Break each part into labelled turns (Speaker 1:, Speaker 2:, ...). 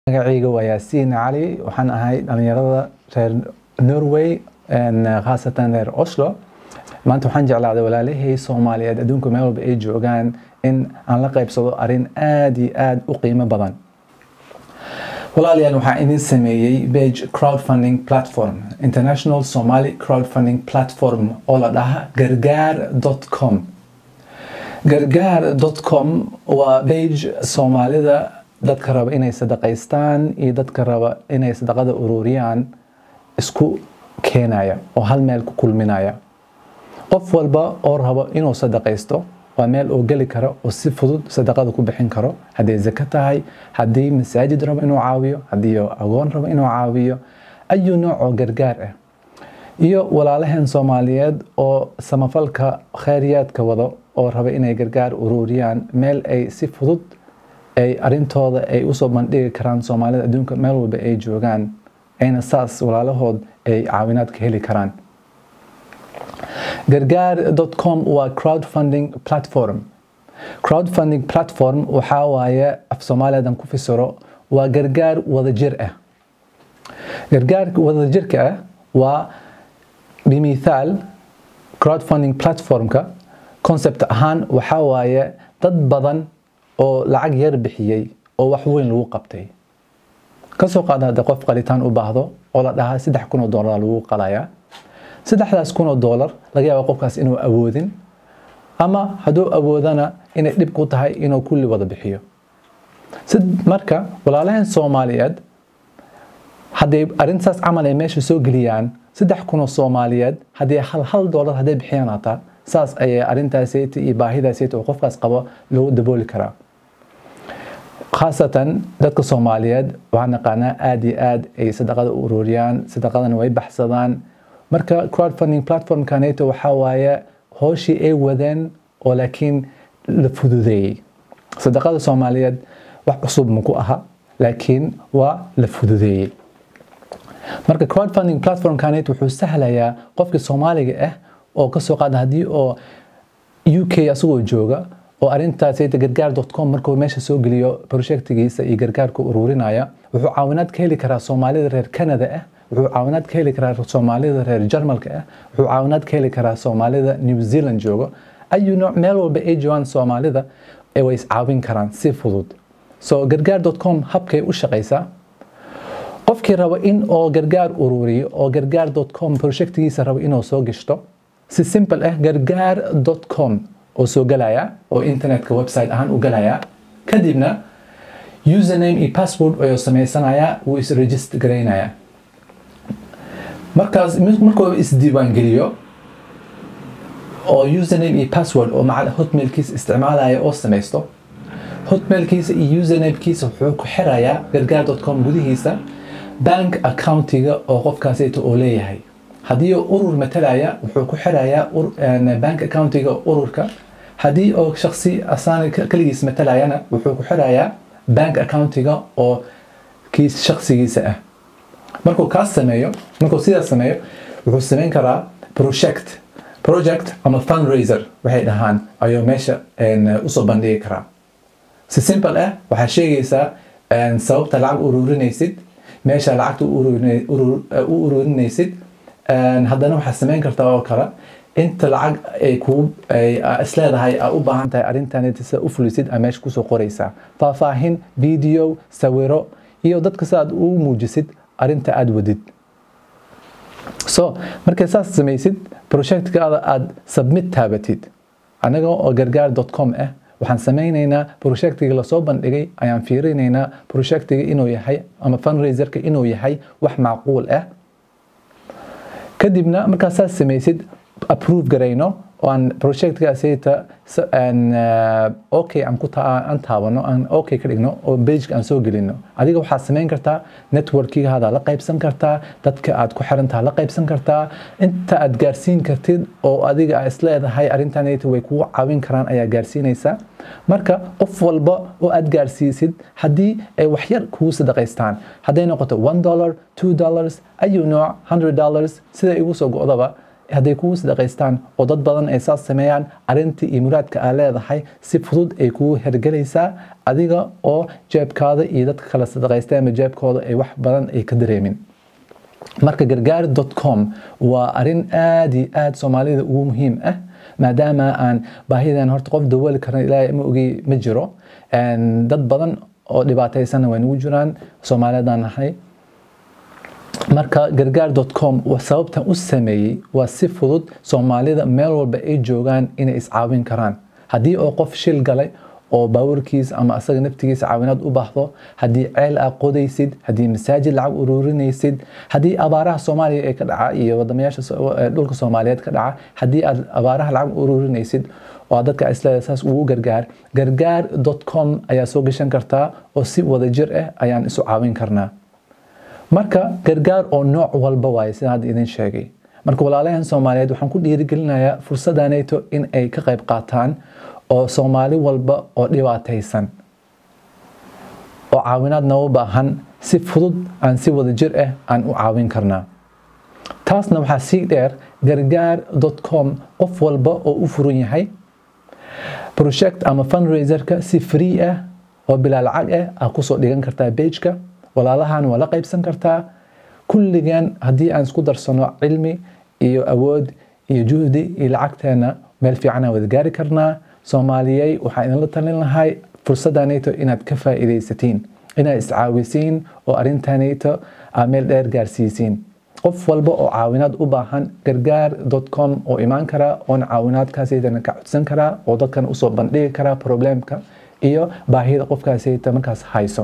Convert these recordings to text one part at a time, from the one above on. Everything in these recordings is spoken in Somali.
Speaker 1: magacayga waa yaasiin cali waxaan ahay dhalinyarada reer norway khaasatan reer oslo maanta waxaan jeclaaday walaalahey soomaaliyeed adduunka meel walba ay joogaan in aan la qaybsado arrin aad iyo aad u qiimo badan walaalayaal waxaan idin sameeyey page crowdfunding platform international somali crowdfunding platform oo la dhaha gargaar com gargaar com waa page soomaalida dadka raba inay sadaqaystaan iyo dadka raba inay sadaqada ururiyaan isku keenaya oo hal meel ku kulminaya qof walba oo rabo inuu sadaqaysto waa meel oo geli kara oo si fudud sadaqada ku bixin karo hadday zako tahay haddii masaajid rabo inuu caawiyo haddii agoon rabo inuu caawiyo ayu nooc oo gargaar ah iyo walaalaheen soomaaliyeed oo samafalka khayriyaadka wado oo raba inay gargaar ururiyaan meel ay si fudud ay arintooda ay usoo bandhigi karaan soomaalida adduunka meel walba ay joogaan ayna saas walaalahood ay caawinaad ka heli karaan gargaar com waa crowdfunding platform crowdfunding platform waxaa waaye af soomaaliyadan ku fisiro waa gargaar wadajir ah gargaarka wadajirka ah waa bimithaal crowdfunding platformka concept ahaan waxaa waaye dad badan oo lacag yar bixiyey oo wax weyn lagu qabtay kasoo qaada hadda qof qalitaan u baahdo oo la dhahaa saddex kun oo doolar lagu qalayaa saddexdaas kun oo doolar laga yaaba qofkaas inuu awoodin ama hadduu awoodana inay dhib ku tahay inuu kulli wada bixiyo marka walaalaheen soomaaliyeed hadday arrintaas camal ay meesha soo geliyaan saddex kun oo soomaaliyeed haddii hal hal doolar hadday bixiyaan hataa saas ayay arrintaasayta iyo baahidaasayta oo qofkaas qabo lagu dabooli karaa khaasatan dadka soomaaliyeed waxaan naqaanaa aad iyo aad ay sadaqada u ururiyaan sadaqadana way baxsadaan marka crowdfunding platformkaneeto waxaa waaye hooshii ay wadeen oo laakiin la fududeeyey sadaqada soomaaliyeed wax cusub maku aha laakiin waa la fududeeyey marka crowdfunding platformkaneet wuxuu sahlayaa qofkii soomaaliga ah oo kasoo qaada haddii oo u k asagoo jooga oo arintaasayta gargaar com markuu meesha soo geliyo projectigiisa iyo gargaarka ururinaya wuxuu caawinaad ka heli karaa soomaalida reer canada ah wuxuu caawinaad ka heli karaa soomaalida reer jarmalka ah wuxuu caawinaad ka heli karaa soomaalida new zealand joogo ayu nooc meel walba ay joogaan soomaalida way iscaawin karaan si fudud so gargaar com habkay u shaqaysaa qofkii rabo in oo gargaar ururiyo oo gargaar com projectigiisa rabo inuu soo gishto si simple ah gargaar com oo soo galaya oo internetka website ahaan u galaya kadibna username iyo password ayuu sameysanaya wuu isregister garaynaya markaas markuu isdiiwaan geliyo oo username iyo password oo macal hotmailkiisa isticmaalaya oo samaysto hotmailkiisa iyo usernamekiisa wuxuu ku xirayaa gargaar com gudihiisa bank accountiga oo qofkaasayta oo leeyahay haddii urur matalaya wuxuu ku xirayaa bank accountiga ururka haddii oo shaksi asaan keligiis matalayana wuxuu ku xirayaa bank accountiga oo kiis shaksigiisa ah markuu kaas sameeyo markuu sidaas sameeyo wuxuu sameyn karaa project project ama fundraiser waxay dhahaan ayuu meesha usoo bandhigi karaa si simple ah waxaa sheegaysaa sababta lacag ururinaysid meesha lacagta u ururinaysid haddana waxaad samayn kartaa oo kale inta lacag ay kuu isleedahay aa u baahan tahay arrintan sida u fulisid aa meesha kusoo qoraysaa faahfaahin video sawiro iyo dadka si aad u muujisid arrinta aad wadid so markay saas samaysid projectkaada aad submit taabatid anaga oo gargaar com ah waxaan samaynaynaa projectiga lasoo bandhigay ayaan fiirinaynaa projectiga inuu yahay ama fundraiserka inuu yahay wax macquul ah kadibna markaad saas samaysid approve garayno oo aan projectkaasayta okay aan ku aan taabano aan okay ka dhigno oo pageka aan soo gelino adiga waxaad samayn kartaa networkigaada la qaybsan kartaa dadka aad ku xirantaha la qaybsan kartaa inta aad gaarsiin kartid oo adiga aa isleedahay arrintanayta way kugu caawin karaan ayaa gaarsiinaysaa marka qof walba oo aad gaarsiisid haddii ay waxyar kugu sadaqaystaan hadday noqoto one dollar two dollars ayu nooc hundred dollars sida igu soo go'daba hadday kugu sadaqaystaan oo dad badan ay saas sameeyaan arrintii iyo muraadka aa leedahay si fudud ay kugu hergelaysaa adiga oo jeebkaada iyo dadka kala sadaqaystay ama jeebkooda ay wax badan ay ka dareemin marka gargaar com waa arrin aad iyo aad soomaalida ugu muhiim ah maadaama aan baahidan horta qof dawooli karna ilaahay ma ogi ma jiro dad badan oo dhibaataysanna way nagu jiraan soomaaliyadan nahay marka gargaar com sababtan u sameeyey waa si fudud soomaalida meel walba ay joogaan inay iscaawin karaan haddii oo qof shil galay oo baawarkiis ama asaga naftigiisa caawinaad u baahdo haddii ceel aa qodaysid haddii masaajid lacag ururinaysid haddii abaaraha soomaaliya ee ka dhaca iyo wadamayaasha dhulka soomaaliyeed ka dhaca haddii aad abaaraha lacag ururinaysid oo dadka isleeda saas ugu gargaar gargaar com ayaa soo gashan kartaa oo si wadajir ah ayaan isu caawin karnaa marka gargaar oo nooc walba waaye sida hadda idin sheegay marka walaalahan soomaaliyeed waxaan ku dhiirigelinayaa fursaddaneeto in ay ka qayb qaataan oo soomaali walba oo dhibaataysan oo caawinaad nooga baahan si fudud aan si wadajir ah aan u caawin karnaa taasna waxaa sii dheer gargaar com qof walba oo u furan yahay project ama fundraiserka si free ah oo bilaa lacag ah aa kusoo dhigan kartaa bageka walaalahan waa la qaybsan kartaa kulligan haddii aan isku darsano cilmi iyo awood iyo juhdi iyo lacagteena meel fiican aan wada gaari karnaa soomaaliyey waxaa idinla talin lahay fursaddaneeto inaad ka faa'iidaysatiin inaad iscaawisiin oo arrintaneeto aa meel dheer gaarsiisiin qof walba oo caawinaad u baahan gargaar com oo imaan karaa oona caawinaadkaasaytana ka codsan karaa oo dadkan usoo bandhigi karaa problemka iyo baahida qofkaasayta markaas hayso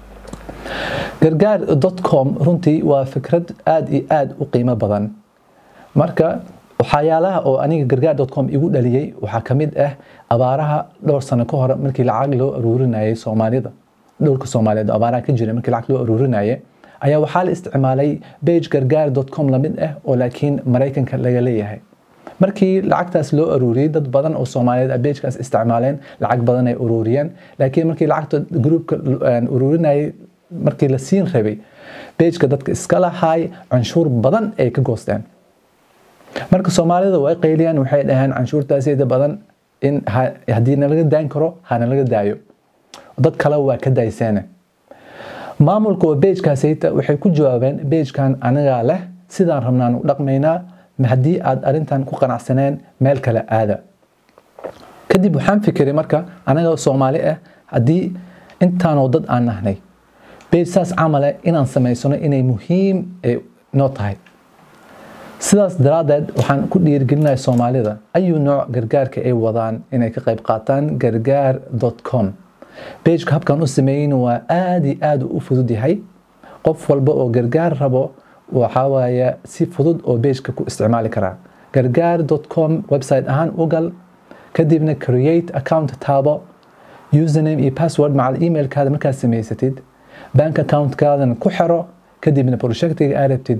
Speaker 1: gargaar com runtii waa fikrad aad iyo aad u qiimo badan marka waxyaalaha oo aniga gargaar com igu dhaliyey waxaa ka mid ah abaaraha dhowr sano ka hore markii lacag loo aruurinayay soomaalida dhulka soomaaliyeed abaaraha ka jira markii lacag loo aruurinayay ayaa waxaa la isticmaalay bage gargaar com lamid ah oo laakiin maraykanka laga leeyahay markii lacagtaas loo aruuriyey dad badan oo soomaaliyeed a bagekaas isticmaaleen lacag badan ay uruuriyeen laakiin markii lacagta gruupka uruurinayay markii la siin rabay bageka dadka iska lahaay canshuur badan ay ka goosteen marka soomaalida way qayliyaan waxay dhaheen canshuurtaasida badan in haddii nalaga daan karo ha nalaga daayo dad kale waa ka dayseene maamulka oo bagekaasayta waxay ku jawaabeen bagekan anagaa leh sidaan rabnaan u dhaqmaynaa haddii aad arrintan ku qanacsaneen meel kale aada kadib waxaan fikiray marka anaga soomaali ah haddii intaanoo dad aan nahnay bage saas camale inaan samaysano inay muhiim noo tahay sidaas daraaddeed waxaan ku dhiirigelinayaa soomaalida ayuu nooc gargaarka ay wadaan inay ka qayb qaataan gargaar com bageka habkan u sameeyin waa aad iyo aad u fudud yahay qof walba oo gargaar rabo waxaa waaye si fudud oo bageka ku isticmaali karaa gargaar com website ahaan u gal kadibna create account taabo username iyo password macal emailkaada markaad samaysatid bank accountkaadana ku xiro kadibna projectiga aad rabtid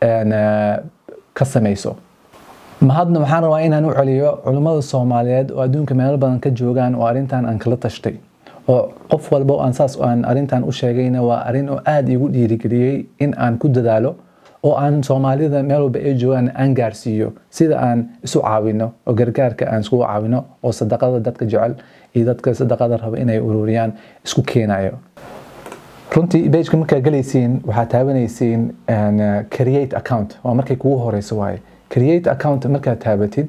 Speaker 1: ka samayso mahadna waxaan rabaa inaan u celiyo culimmada soomaaliyeed oo adduunka meelo badan ka joogaan oo arrintan aan kala tashtay oo qof walba aan saas aan arrintan u sheegayna waa arrin oo aada igu dhiirigeliyey in aan ku dadaalo oo aan soomaalida meel walba ay joogaan aan gaarsiiyo sida aan isu caawino oo gargaarka aan iskugu caawino oo sadaqada dadka jecel iyo dadka sadaqada raba inay ururiyaan isku keenayo runtii bageka markaa galaysiin waxaa taabanaysiin create account waa markay kugu horeyso waaye create account markaad taabatid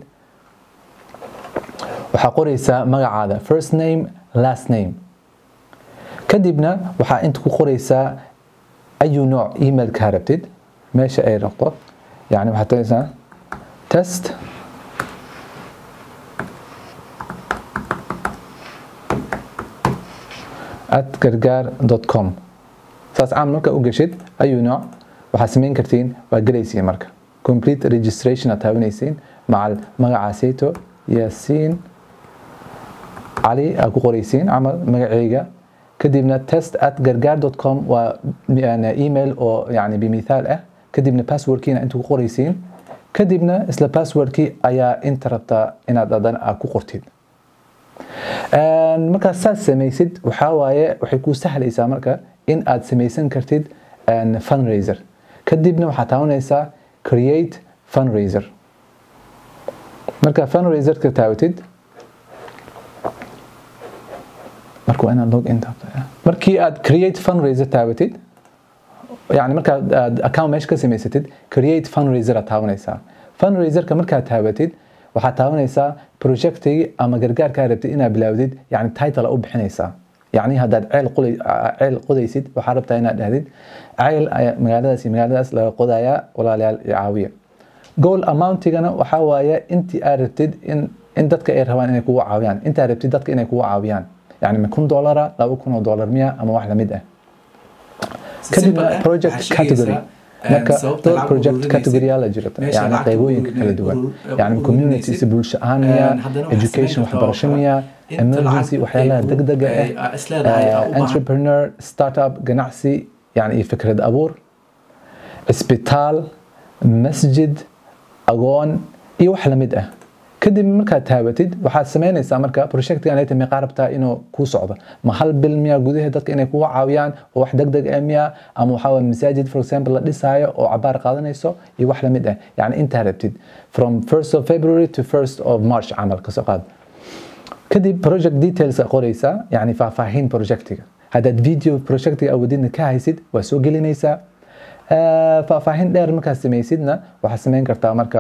Speaker 1: waxaa qoreysaa magacaada first name last name kadibna waxaa inta ku qoreysaa ayu nooc emailkaa rabtid meesha ay noqdo yani waxaad tagaysaa test at gargaar com saas caam marka u geshid ayuu nooc waxaad samayn kartiin waa gelaysiin marka complete registration aad taabanaysiin macal magacaasayto yaasiin cali aad ku qoraysiin camal magacayga kadibna test at gargaar com waa email oo yani bimithaal ah kadibna passwordkiina inta ku qoraysiin kadibna isla passwordkii ayaa inta rabtaa inaad adan aad ku qortid markaad saas samaysid waxaa waaye waxay kuu sahlaysaa marka in aad samaysan kartid fundraiser kadibna waxaad taabanaysaa create fundraiser marka fundraiserka taawatid marka waa inaad log in taabto markii aad create fundraiser taawatid yani markaad aad account meesha ka samaysatid create fundraiser aad taabanaysaa fundraiserka markaad taabatid waxaad taabanaysaa projectigi ama gargaarkaa rabtid inaad bilaawdid yani title u bixinaysaa يعني هذا عيل قلي عيل قديسيد وحاربت هنا دهديد عيل مقالداس مقالداس لا قدايا ولا لا عاوية جول أماونتيغنا وحاوايا أنت أردتد إن إن دتك إيه رهوان إنك هو عاويان أنت أردتد دتك إنك هو عاويان يعني من كون دولار لو يكون دولار 100 أما واحدة مدة كدبنا بروجكت كاتيجوري marka dhowr project category la jirta yani qaybooyinka kala duwan yani communities bulsho ahaan miya education waxbarasho miya emergency waxyaalaha degdega ah entrepreneur startup ganacsi yani iyo fikrad abuur isbitaal masjid agoon iyo wax lamid ah kadib markaad taabatid waxaad samaynaysaa marka projectigan ay tahay qaarabtaa inuu kuu socdo ma hal bil miya gudaha dadka inay kugu caawiyaan oo wax degdeg ah miya ama waxaa waye masaajid for example la dhisaayo oo cabaar qaadanayso iyo wax lamid ah yani intaa rabtid from 1st of February to 1st of March camal kasoo qaad kadib project details qoraysaa yani faahfaahin projectiga haddaad video projectiga awadidna ka haysid waa soo gelinaysaa faahfaahin dheer markaad samaysidna waxaad samayn kartaa marka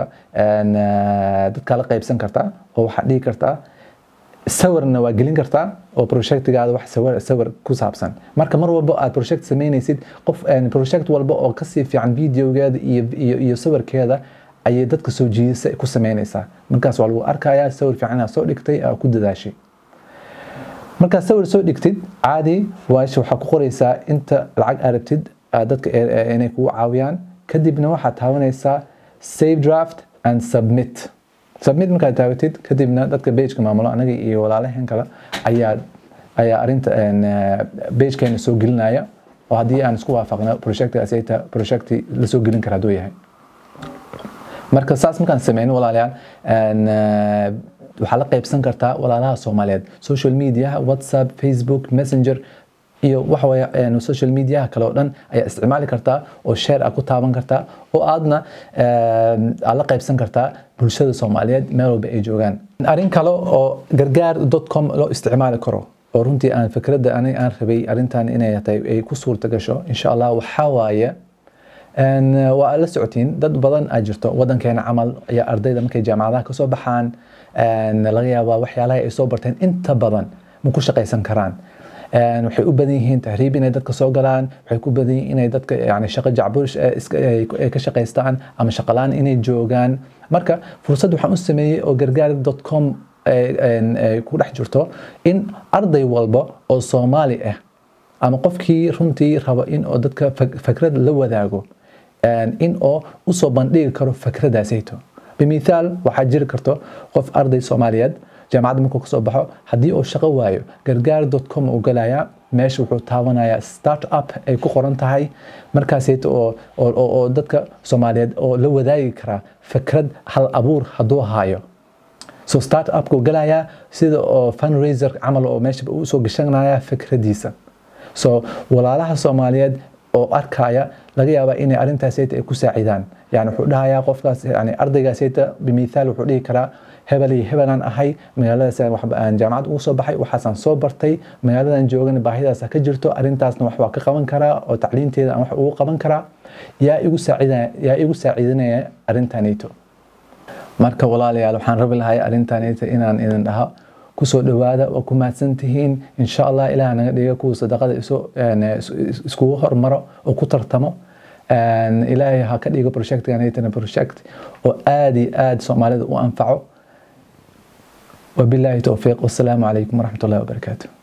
Speaker 1: dadkaa la qaybsan kartaa oo waxaad dhihi kartaa sawirna waa gelin kartaa oo projectigaada wax sawir sawir ku saabsan marka mar walba aad project samaynaysid qof project walba oo kasii fiican videogeeda iyo iyo iyo sawirkeeda ayay dadka soo jiidisa ku samaynaysaa markaas waa lagu arkayaa sawir fiican aad soo dhigtay aa ku dadaashay markaad sawir soo dhigtid caadi waash waxaa ku qoraysaa inta lacag arabtid dadka inay kugu caawiyaan kadibna waxaad taabanaysaa save draft and submit submit markaad taabatid kadibna dadka bageka maamulo anaga iyo walaalaheen kale ayaa ayaa arinta bagekeena soo gelinaya oo haddii aan isku waafaqno projectgaas ay tahay projecti la soo gelin kara hadduu yahay marka saas markaan sameyno walaalayaal waxaa la qaybsan kartaa walaalaha soomaaliyeed social media whatsapp facebook messenger iyo waxa weeye social mediaha kale oo dhan ayaa isticmaali kartaa oo share aad ku taaban kartaa oo aadna aad la qaybsan kartaa bulshada soomaaliyeed meel walba ay joogaan arrin kale oo gargaar com loo isticmaali karo oo runtii aan fikradda aniga aan rabay arrintan inay tahay ay ku suurta gasho insha allah waxaa waaye waa la socotiin dad badan aa jirto wadankeena camal ayaa ardayda markay jaamacadaha kasoo baxaan laga yaabaa waxyaalaha ay soo barteen inta badan ma ku shaqaysan karaan waxay u badan yihiin tahriib inay dadka soo galaan waxay ku badan yihiin inay dadka yani shaqo jacbush ay ka shaqaystaan ama shaqalaan inay joogaan marka fursad waxaan u sameeyey oo gargaar com ku dhex jirto in arday walba oo soomaali ah ama qofkii runtii rabo in oo dadka fikrad la wadaago in oo usoo bandhigi karo fikradaasayto bimithaal waxaa jiri karto qof arday soomaaliyeed jaamacadda markuu kasoo baxo haddii uu shaqo waayo gargaar com uu galayaa meesha wuxuu taabanayaa start up ay ku qoran tahay markaasayto oo dadka soomaaliyeed oo la wadaagi karaa fikrad hal abuur hadduu haayo so start upku galayaa sida oo fundraiser camal oo meesha usoo gashanaya fikradiisa so walaalaha soomaaliyeed oo arkaya laga yaabaa inay arrintaasayta ay ku saacidaan yani wuxuu dhahayaa qofkaas yani ardaygaasayta bimithaal wuxuu dhihi karaa hebel iyo hebelaan ahay magaaladaas aan jaamacad ugu soo baxay waxaasaan soo bartay magaaladan joogana baahidaas ka jirto arrintaasna wax waa ka qaban karaa oo tacliinteeda aan wax ugu qaban karaa yaa igu saacidaya yaa igu saacidanaya arrintanayto marka walaalayaal waxaan rabi lahay arrintanayto inaan idin dhaho kusoo dhawaada waa ku mahadsan tihiin insha allah ilaah naga dhiga kuwa sadaqada iskugu hormaro oo ku tartamo ilaahay ha ka dhigo projectganaytana project oo aad iyo aad soomaalida u anfaco وبالله توفيق والسلام عليكم ورحمة الله وبركاته